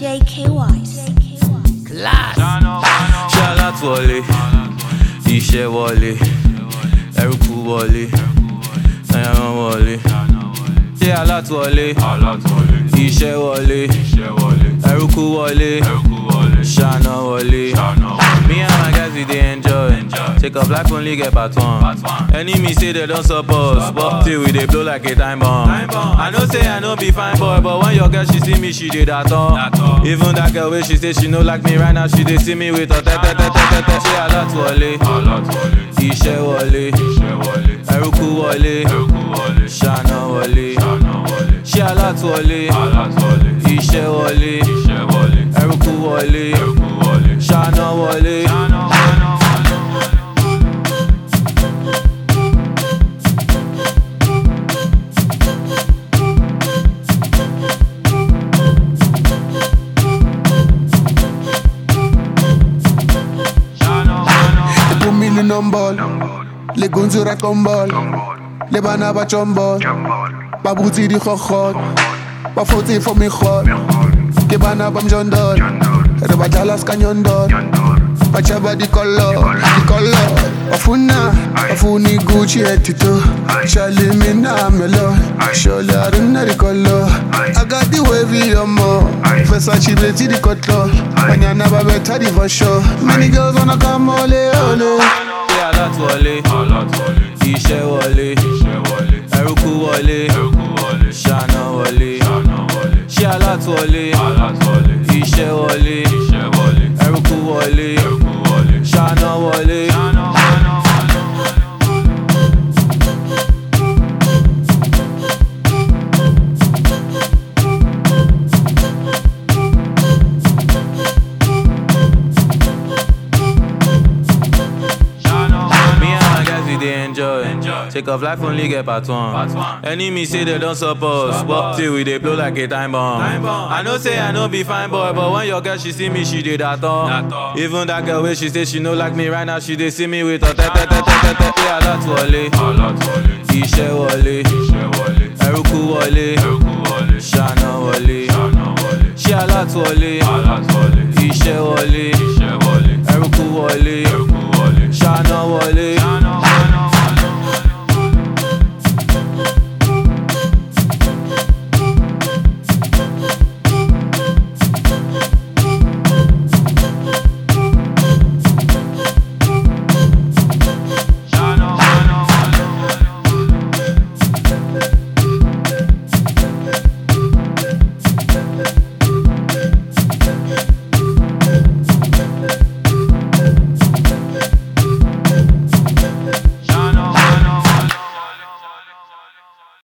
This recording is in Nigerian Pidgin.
JK Wise. ṣé alátúwọlé iṣẹ́ wọlé ẹrúkú wọlé ẹran wọlé ṣé alátúwọlé iṣẹ́ wọlé ẹrúkú wọlé ṣáná wọlé. Me and my guys we dey enjoy. Take up life only get part one. Enemy say they don't support, but till we dey blow like a time bomb. I know say I no be fine boy, but when your girl she see me, she dey that all. Even that girl wey she say she no like me right now, she dey see me with her tete tete tete. Ṣé alátúwọlé? Iṣẹ́ wọlé, ẹrúkú wọlé, ṣáná wọlé. Ṣé alátúwọlé? Iṣẹ́ wọlé, ẹrúkú wọlé, ṣáná wọlé. Ipumile nombolo Legunzura kombolo Le bana ba chombolo Ba butsi di khokhot Ba fotsi for me khot Ke bana ba mjondolo Re ba dlala ska nyondolo Ba chaba di kollo Di kollo Bafuna Bafuni Gucci etito Shali mina melo Sholi arina di kollo I got the wavy yomo Versace beti di kotlo Banyana ba beta di for sure Many girls wanna come ole ole Ṣé alátúwọlé? Iṣẹ́ wọlé, ẹrúkú wọlé, ṣáná wọlé. Ṣé alátúwọlé? Iṣẹ́ wọlé, ẹrúkú wọlé, ṣáná wọlé. Me and my guys we dey enjoy. Take off life only get part one. Enemy say they don't support, but till we dey blow like a time bomb. I know say I no be fine boy, but when your girl she see me, she dey that all. Even that girl wey she say she no like me right now, she dey see me with her tete tete tete. Ṣé alátúwọlé? Iṣẹ́ wọlé, ẹrúkú wọlé, ṣáná wọlé. Ṣé alátúwọlé? Iṣẹ́ wọlé, ẹrúkú wọlé,